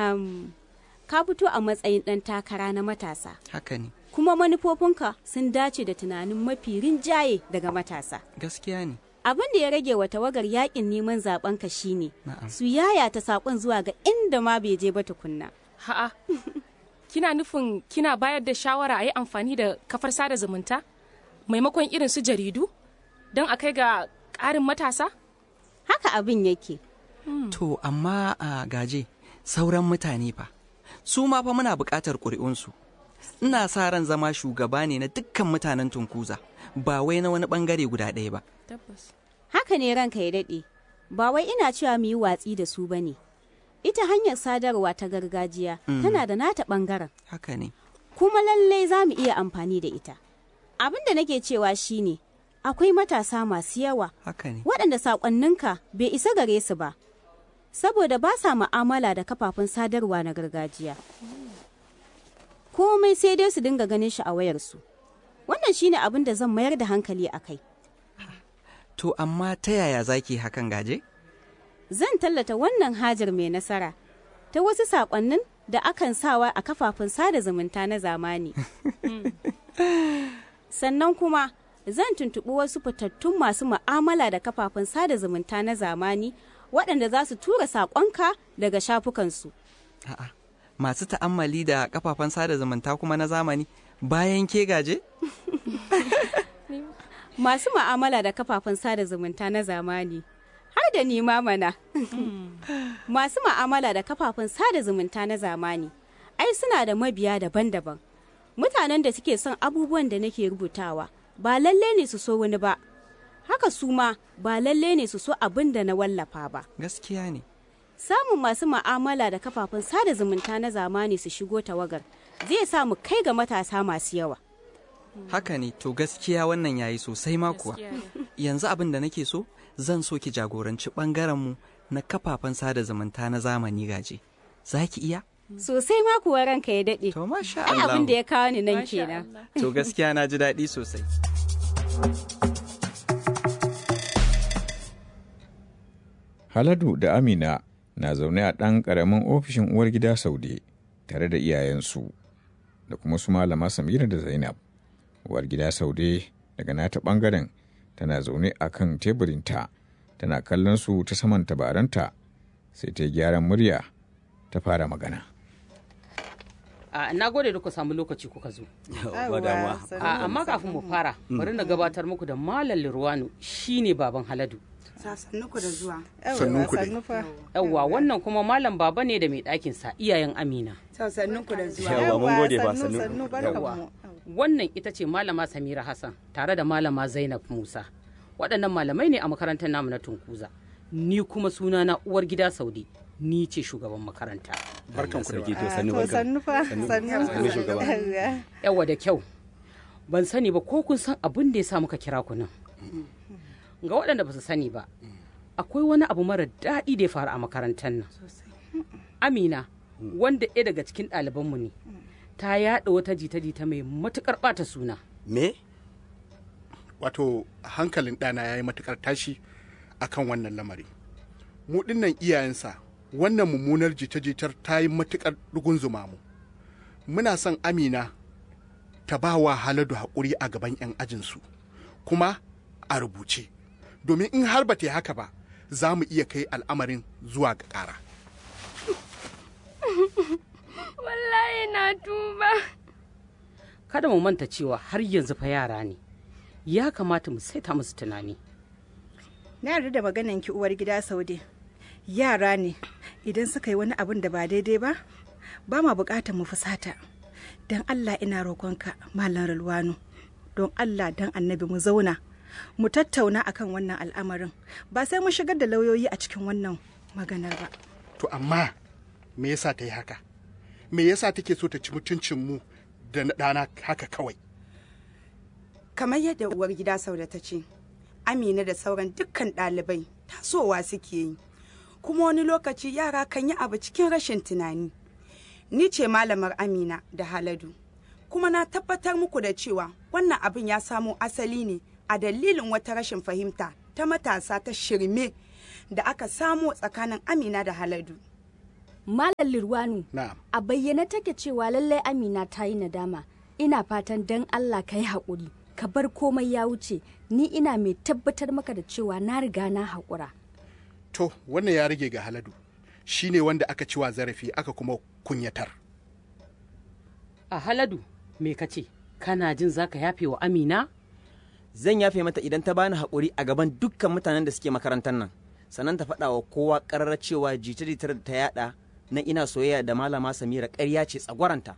um, ka fito a matsayin ɗan takara na matasa haka ne kuma manufofinka sun dace da tunanin mafi rinjaye daga matasa gaskiya ne abin da ya rage wa tawagar yakin neman zaben ka shine Na'am. su yayata sakon zuwa ga inda ma bai je ba tukunna Ha'a, kina nufin kina bayar da shawara a yi amfani da kafar sada zumunta maimakon irin su jaridu don a kai ga ƙarin matasa? haka abin yake to amma a gaje sauran mutane fa su ma fa muna buƙatar ƙuri'unsu ina sa ran zama shugaba ne na dukkan mutanen tunkuza ba wai na wani ɓangare guda ɗaya ba Tabbas. haka ne ranka ya daɗe ba wai ina cewa mu yi watsi da su ba ne ita hanyar sadarwa ta gargajiya tana da nata ɓangaren haka ne kuma lallai za mu iya amfani da ita abin da nake cewa shine akwai matasa masu yawa haka ne waɗanda saƙonninka bai isa gare su ba saboda ba sa mu'amala da kafafen sadarwa na gargajiya komai sai dai su dinga ganin shi a wayarsu wannan shine abin da zan mayar da hankali a kai to amma ta yaya zaki hakan gaje zan tallata wannan hajar mai nasara ta wasu saƙonnin da akan sawa a kafafen sada zumunta na zamani sannan kuma zan tuntuɓi wasu fitattun masu mu'amala da kafafen sada zumunta na zamani waɗanda za su tura saƙonka daga shafukansu a'a masu ta'ammali da kafafen sada zumunta kuma na zamani bayan ke gaje masu mu'amala da kafafen sada zumunta na zamani har da ni ma mana masu mu'amala da kafafen sada zumunta na zamani ai suna da mabiya daban-daban mutanen da suke son abubuwan da nake rubutawa ba lalle ne su so wani ba haka su ma ba lalle ne su so abin da na wallafa ba gaskiya ne samun masu mu'amala da kafafen sada zumunta na zamani su shigo tawagar zai sa mu kai ga matasa masu yawa haka ne to gaskiya wannan yayi sosai ma kuwa Gaskiya ne. yanzu abin da nake so zan so ki jagoranci ɓangaren mu na kafafen sada zumunta na zamani gaje za ki iya sosai ma kuwa ranka ya daɗe to masha ai Allah abin da ya kawo ni nan Masha kenan Allah. to gaskiya na ji daɗi sosai Haladu da Amina na zaune a ɗan ƙaramin ofishin uwar gida Saude tare da iyayensu da kuma su malama Samira da Zainab. Uwar gida Saude daga nata ɓangaren tana zaune a kan teburinta tana kallon su ta saman tabaranta sai ta yi gyaran murya ta fara magana. A na gode da ku samu lokaci kuka zo. ba damuwa A amma kafin mu fara, bari na gabatar muku da Malam Lirwanu shine baban Haladu. sannu ku da zuwa Sannun ku dai. Yawwa wannan kuma Malam Baba ne da mai ɗakin sa iyayen Amina. sannu ku da zuwa Yawwa mun gode ba sannu. sannu barkamu Wannan ita ce Malama Samira Hassan tare da Malama Zainab Musa. Waɗannan malamai ne a makarantar namu na Tunkuza. Ni kuma sunana uwar gida Saudi. Ni ce shugaban makaranta. Barkan ku da Ah, ke sannu to barkan. sannu fa Sannu. sannu Sannu shugaba. Yawwa da kyau. Ban sani ba ko kun san abin da ya sa muka kira ku nan. Ga waɗanda ba su sani ba, akwai wani abu mara daɗi da ya faru a makarantar nan. Amina, wanda ɗaya daga cikin ɗalibanmu ne, ta yaɗa wata jita-jita mai matuƙar ɓata suna. Me? wato hankalin ɗana ya yi matuƙar tashi a kan wannan lamari mu dinnan iyayensa wannan mummunar jita-jitar ta yi matuƙar rugunzuma mu muna son amina ta ba wa haladu haƙuri a gaban 'yan ajinsu kuma a rubuce domin in har ba ta yi haka ba za mu iya kai al'amarin zuwa ga ƙara Wallahi na tuba. Kada mu manta cewa har yanzu fa yara ne. Ya kamata mu saita musu tunani. na yarda da maganan ki uwar gida saude yara ne idan suka yi wani abin da ba daidai ba ba ma bukatar mu fusata don allah ina roƙonka malam ralwano don allah don annabi mu zauna mu tattauna akan wannan al'amarin ba sai mu shigar da lauyoyi a cikin wannan maganar ba to amma me yasa ta yi haka me yasa take so ta ci mutuncin mu da na ɗana haka kawai kamar yadda uwar gida sauda ta ce amina da sauran dukkan ɗalibai tasowa suke yi kuma wani lokaci yara kan yi abu cikin rashin tunani ni ce malamar amina da haladu kuma na tabbatar muku da cewa wannan abin ya samo asali ne a dalilin wata rashin fahimta ta matasa ta shirme da aka samo tsakanin amina da haladu Malam Lirwanu, na'am a bayyane take cewa lallai Amina ta yi nadama. Ina fatan dan Allah ka yi haƙuri, ka bar komai ya wuce, ni ina mai tabbatar maka da cewa na riga na haƙura. to wannan ya rage ga haladu shi ne wanda aka ciwa zarafi aka kuma kunyatar a haladu me ka ce kana jin za ka yafe wa amina Zan yafe mata idan ta bani haƙuri a gaban dukkan mutanen da suke makarantar nan. Sannan ta faɗa wa kowa ƙararra cewa jita-jitar da ta yaɗa na ina soyayya da malama Samira ƙarya ce tsagwaranta.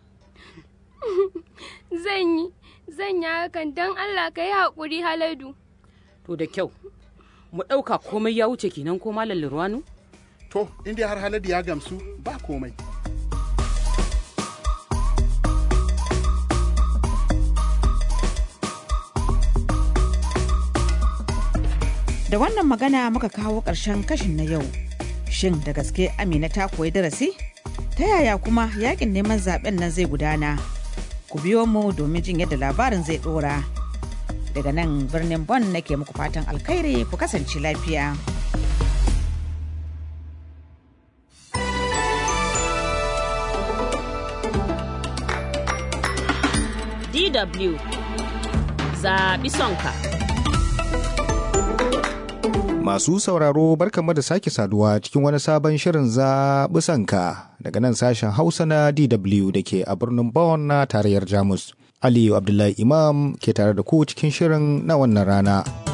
Zan yi, zan yi hakan don Allah ka yi haƙuri haladu. to da kyau mu ɗauka komai ya wuce kenan ko malam lirwanu to inda har haladu ya gamsu ba komai Da wannan magana muka kawo ƙarshen kashin na yau. Shin da gaske Amina ta koyi darasi? Ta yaya kuma yakin neman zaben nan zai gudana? Ku biyo mu domin jin yadda labarin zai ɗora. Daga nan birnin Bon nake muku fatan alkhairi ku kasance lafiya. DW zaɓi sonka. Masu sauraro barkanmu da sake saduwa cikin wani sabon shirin zaɓi sanka daga nan sashen Hausa na DW da ke a birnin Bonn na tarayyar Jamus. Aliyu Abdullahi Imam ke tare da ku cikin shirin na wannan rana.